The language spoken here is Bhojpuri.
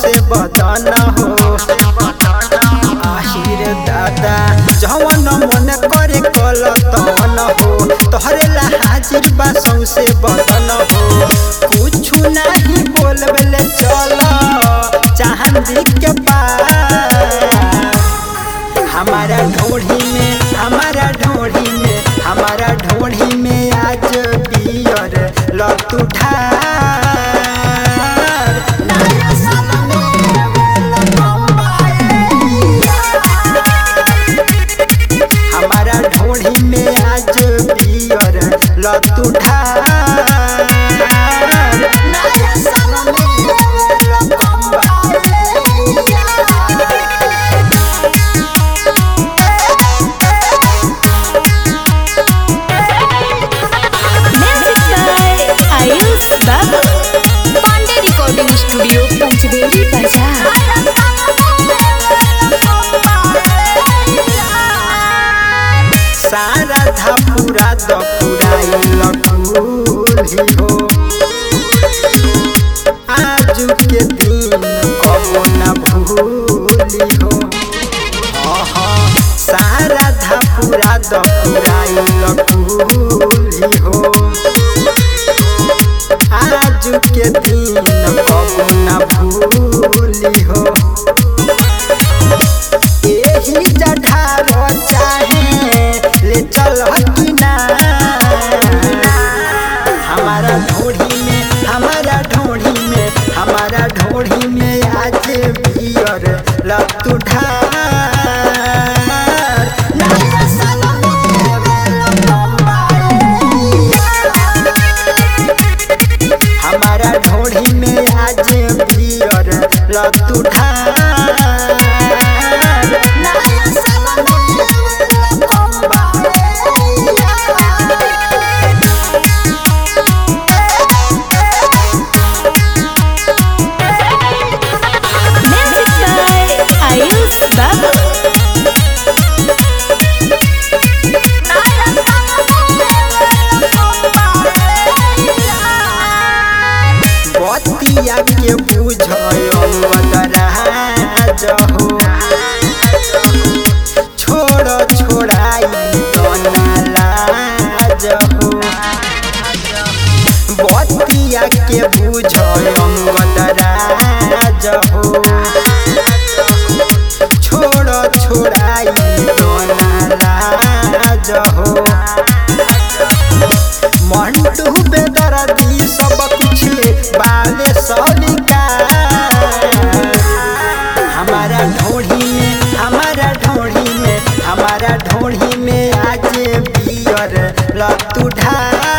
सौसे बदन हो आहिर दादा जवन मन करे कल तवन हो तोहरे ला हाजिर बा सौसे बदन हो कुछु नहीं बोलबले चल चांदी के पार हमारा ढोढ़ी में हमारा ढोढ़ी में हमारा ढोढ़ी में आज बियर लत उठार नया साल में welcome हमारा ढोढ़ी में आज बियर लत उठार नया साल में welcome Music by Ayush Babu. Pandey Recording Studio, Panchveri Bazaar. सारा धापुरा दपुराई लखूली हो आज के दिन कबो न भूली हो आहा, सारा धापुरा दपुराई लखूली हो आज के दिन कबो न भूली हो एही जठार चाहे ले चल कि ना हमारा ढोढ़ी में हमारा ढोढ़ी में हमारा ढोढ़ी में आज बियर लत उठार नया साल में welcome हमारा ढोढ़ी में आज बियर लत उठार नया साल में welcome Music by Ayush Babu. बतिया के बुझराज हो छोड़ छोड़ाई लाज हो बतिया के बुझराज हो छोड़ छोड़ाई लाज हो मंटू बेदर्दी सब कुछ बाले सलिका हमारा ढोढ़ी में हमारा ढोढ़ी में हमारा ढोढ़ी में आज बियर लत उठा